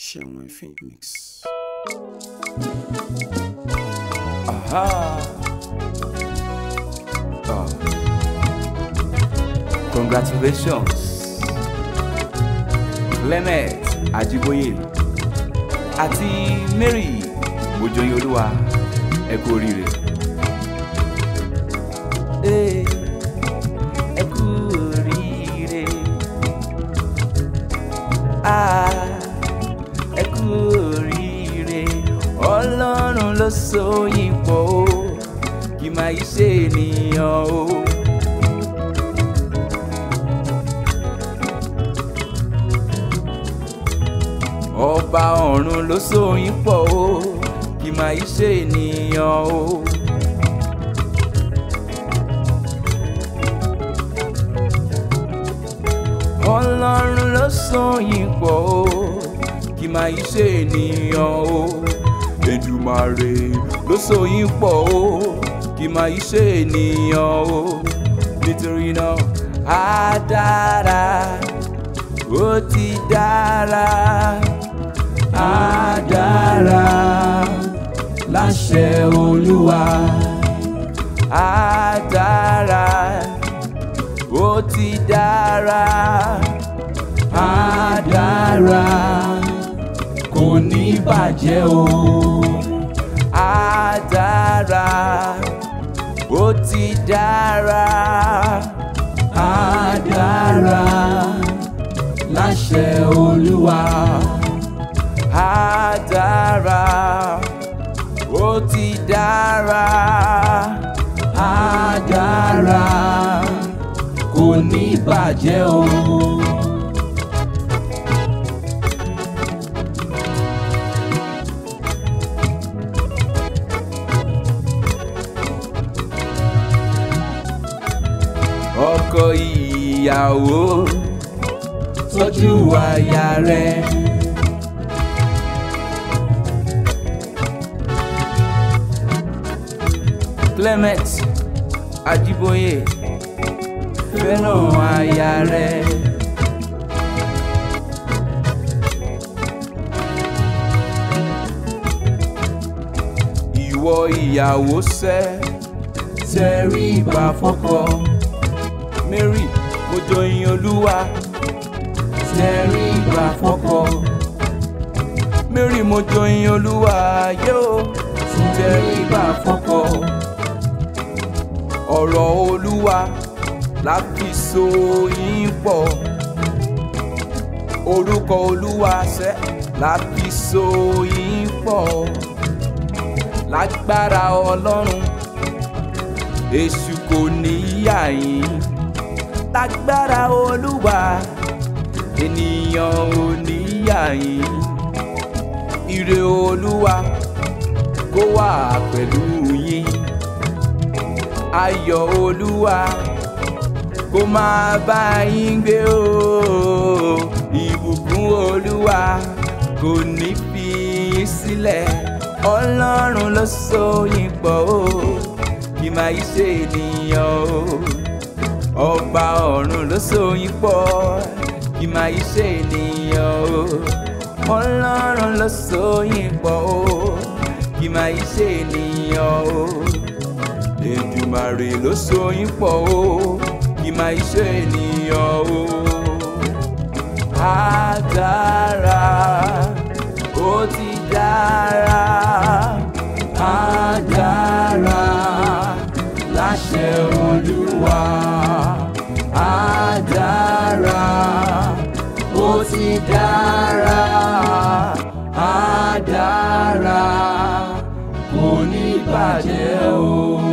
Ṣẹ̀wọ̀n Phoenix. Aha. Oh. Congratulations. Clement Ajiboye àti Mary Mojoyin Olúwa ẹ kú oríire. Ee, ẹ kú oríire. Ah, ẹ kú oríire. Ọlọ́run ló so yín pọ̀ o, kì máa í ṣe ènìyàn o. Ọba ọ̀run ló so yín pọ̀ o, kì máa í ṣe ènìyàn o. Ọlọ́run ló so yín pọ̀ o, kì máa í ṣe ènìyàn o. Èdùmàrè ló so yín pọ̀ o, kì máa í ṣe ènìyàn o. Nítorí náà, á dára, ó ti dára, á dára láṣẹ Olúwa. Á dára ó ti dára á dára kò ní bàjẹ́ o á dára ó ti dára á dára láṣẹ Olúwa á dára ó ti dára á dára kò ní bàjẹ́ o. ọkọ ìyàwó tọ́jú aya rẹ̀. Clement Ajiboye fẹ́ràn aya rẹ̀. Ìwọ ìyàwó sẹ́ tẹríba fọ́kọ. Mary Mojoyin Olúwa tẹríba fọ́kọ. Mary Mojoyin Olúwa yóò tẹríba fọ́kọ. Ọ̀rọ̀ Olúwa láfi so yín pọ̀ orúkọ olúwa ṣẹ́ láfi so yín pọ̀ lágbára ọlọ́run èṣù kò ní yà yín lágbára olúwa ènìyàn ò ní yà yín ire olúwa kó wà pẹ̀lú yín ayọ̀ olúwa kó máa bá yín gbé o ìbùkún olúwa kò ní fi yín sílẹ̀ ọlọ́run ló so yín pọ̀ o kì máa yí ṣe ènìyàn o ọba ọ̀run ló so yín pọ̀ kì máa yí ṣe ènìyàn o ọlọ́run ló so yín pọ̀ o kì máa yí ṣe ènìyàn o èdùmàrè ló so yín pọ̀ o kì máa ṣe ènìyàn o. Á dára, ó ti dára, á dára láṣẹ Olúwa. Á dára, ó ti dára, á dára, kò ní bàjẹ́ o.